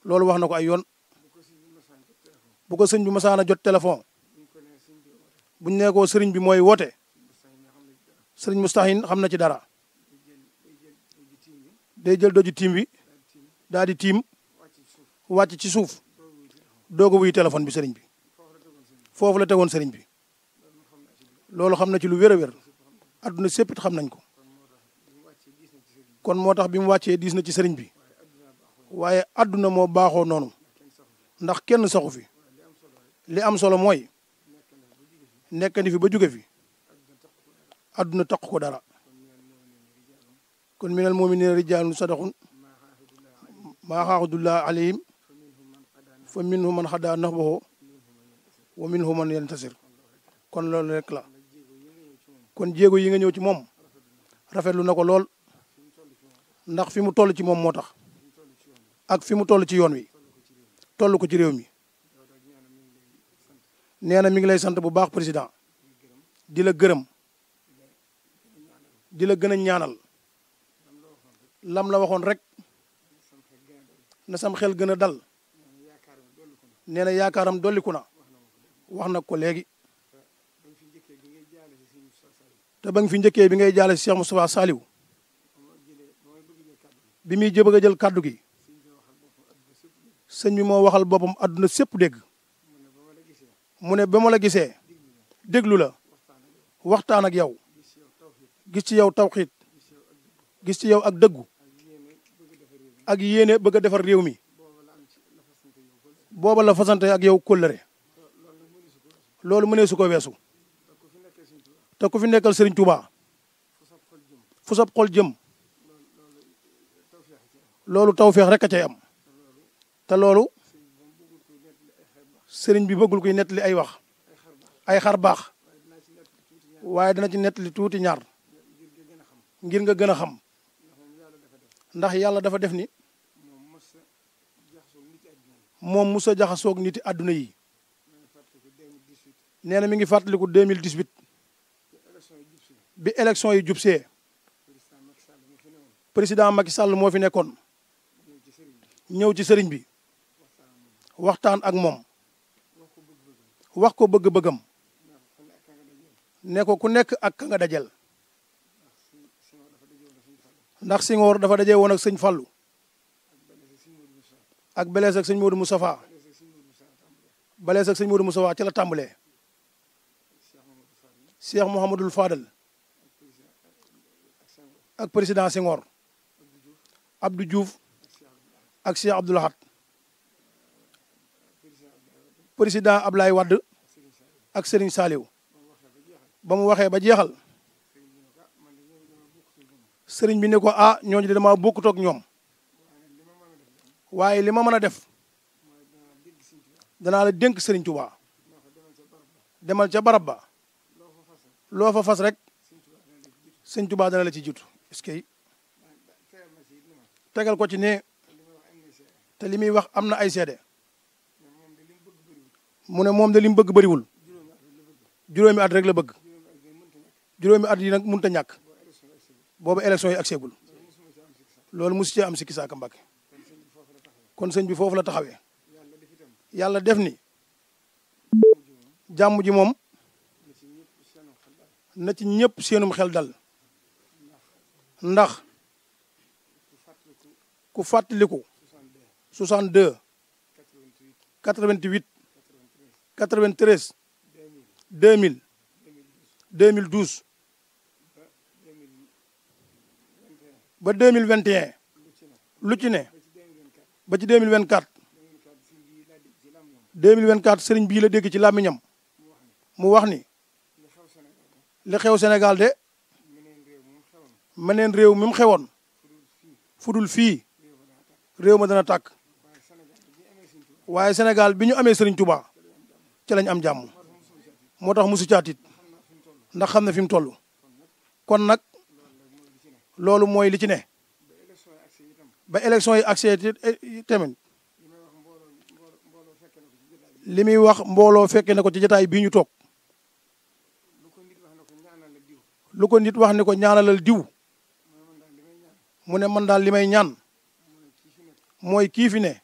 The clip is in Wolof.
loolu wax na ko ay yoon bu ko sëñ bi masaana jot téléphone buñ nee ko sëriñ bi mooy woote sëriñ Mustahin xam na ci dara day jël doju tiim bi daal di tiim wàcc ci suuf doog a wuy téléphone bi sëriñ bi foofu la tegoon sëriñ bi loolu xam na ci lu wér a wér adduna séppit xam nañ ko kon moo tax bi mu wàccee diis na ci sëriñ bi waaye adduna moo baaxoo noonu ndax kenn saxu fi li am solo mooy nekk ni fi ba jóge fi adduna taq ko dara kon minal mu'minina rijaalun sadaqun maa xaaxudullah alayhim fa minhum man xadaa nahbahu wa minhum man yantasir kon loolu rek la kon jéego yi nga ñëw ci moom rafetlu na ko lool ndax fi mu toll ci moom moo tax ak fi mu toll ci yoon wi toll ko ci réew mi nee na mi ngi lay sant bu baax président di la gërëm di la gën a ñaanal lam la waxoon rek na sam xel gën a dal nee na yaakaaram dolliku na wax na ko léegi te ba nga fi njëkkee bi ngay jaale si Cheikh Moustapha Saliou bi muy jëbëg a jël kàddu gi sëñ bi moo waxal boppam àdduna sépp dégg mu ne ba ma la gisee déglu la waxtaan ak yow gis ci yow tawxiit gis ci yow ak dëggu ak yéene bëgg a defar réew mi booba la fasante ak yow kóllëre loolu mënee su ko weesu te ku fi nekkal Serigne Touba fu sab xol jëm loolu tawféex rek a cay am te loolu sëriñ bi bëggul koy nettali ay wax ay xar baax waaye dana ci nettali tuuti ñaar ngir nga gën a xam ndax yàlla dafa def ni moom musa jaxasoog niti àdduna yi nee na mi ngi fàttaliku 2018 bi élection yi jubsee président Macky Sall moo fi nekkoon ñëw ci sëriñ bi waxtaan ak moom wax ko bëgg-bëggam ne ko ku nekk ak ka nga dajel ndax Senghor dafa daje woon ak sëñ Fallou ak belees ak sëñ Modou Moustapha belees ak sëñ Modou Moustapha ci la tàmbalee Cheikh Mouhamadul Fadal ak président Senghor Abdou Diouf ak Cheikh Abdoul Ahad président Ablaye Wade ak Serigne Saliou ba mu waxee ba jeexal sëriñ bi ne ko ah ñooñu de dama bokkut ak ñoom waaye li ma mën a def danaa la dénk sëriñ Touba demal ca barab ba loo fa fas rek sëriñ Touba dana la ci jiitu est-ce que tegal ko ci ne te li muy wax am na ay seede mu ne moom de li mu bëgg bëriwul juróomi at rek la bëgg juróomi at yi nag mënut a ñàkk boobu élection yi agseegul loolu mosu cee am sikki saaka Mbàkke kon sëñ bi foofu la taxawee yàlla def ni jàmm ji moom na ci ñëpp seenum xel dal ndax ku fàttaliku 62 88 93 2000 2012 ba 2021 lu ci ne ba ci 2024 2024 sëriñ bii la dégg ci làmmiñam mu wax ni li xew Sénégal de meneen réew mi mu xewoon fudul fii réew ma dana tàkk waaye Sénégal bi ñu amee sëriñ Touba ci lañ am jàmm moo tax musu caatit ndax xam ne fi mu toll kon nag loolu mooy li ci ne ba élection yi accès tamit li muy wax mbooloo fekke ne ko ci jotaay bii ñu toog lu ko nit wax ne ko ñaanalal diw mu ne man daal li may ñaan mooy kii fi ne